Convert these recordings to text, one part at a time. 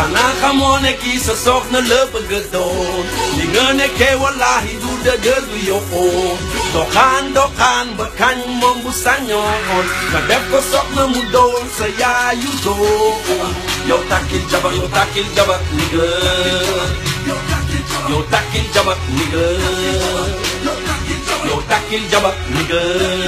xanaa xamoo ne kii sa soxna la bëgg a doon li nga nekkee wallaahi du dëgër du yoxoon doxaan doxaan ba kañ moom bu sañoon nga def ko soxna mu doon sa yaayu doon yow takkil jabar yow takkil jabar ni nga yow takkil jabar ni nga yow takkil jabar ni nga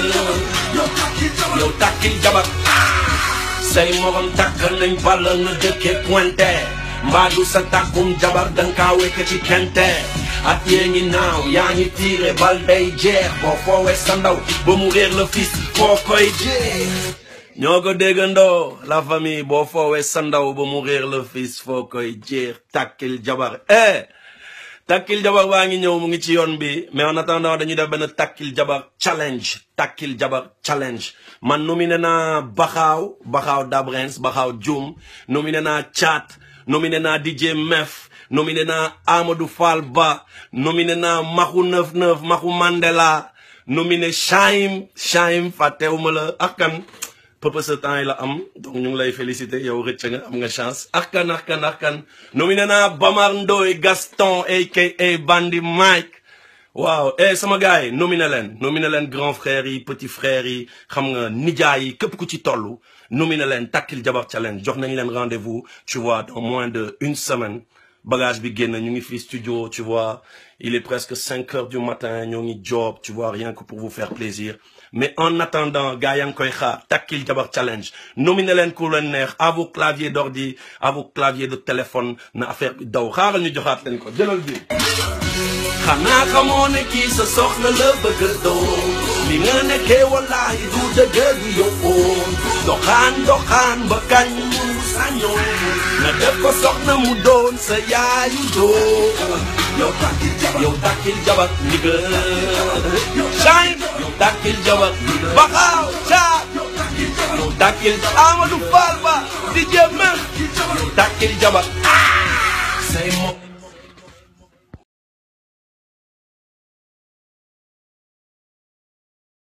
yow takkil jabar say morom takk nañ bala nga dëkkee pointe mbaadu sa takkum jabar danga kaa wekk ci kente at yee ngi naaw yaa ngi tiire bal day jeex boo foowee sa ndaw ba mu réer la fis foo koy jeex ñoo ko déggandoo la famille boo foowee sa ndaw ba mu réer la fis foo koy jeex takkil jabar eh takkil jabar baa ngi ñëw mu ngi ci yoon bi mais en attendant dañuy def benn takkil jabar challenge takkil jabar challenge man nominé naa baxaaw baxaaw dabrens baxaaw jum nominé naa caat nominé naa DJ Mef nominé naa Amadou Fall Ba nominé naa Maxu 99 Maxu Mandela nominé Chaim Chaim fàttewuma la ak kan pëpp sa temps yi la am donc ñu ngi lay féliciter yow rëcc nga am nga chance ak kan ak kan ak kan nominé naa Bamar Ndoye Gaston aka Bandi Mike waaw eh sama gars yi nominé leen nominé leen grand frère yi petit frère yi xam nga nijaay yi képp ku ci toll nominé leen takkil jabar challenge jox nañ leen rendez-vous tu vois dans moins de une semaine bagage bi génn ñu ngi fii studio tu vois il est presque cinq heures du matin ñoo ngi job tu vois rien que pour vous faire plaisir mais en attendant gars yaa ngi koy xaar takkil jabar challenge nominé leen ku leen neex à vos claviers d'ordi à vos claviers de téléphone na affaire bi daw xaaral ñu joxaat leen ko jëlal bi xanaa xamoo ne kii sa soxna la bëgg a doon li nga nekkee wallaahi du dëgg du yóbboon doxaan doxaan ba kañ mu sañoon nga def ko soxna mu doon sa yaayu doon yow takkil jabar yow takkil jabar ni nga Chaim yow takkil jabar baxaaw caat yow takkil Amadou Fall ba di jëm yow takkil jabar say mo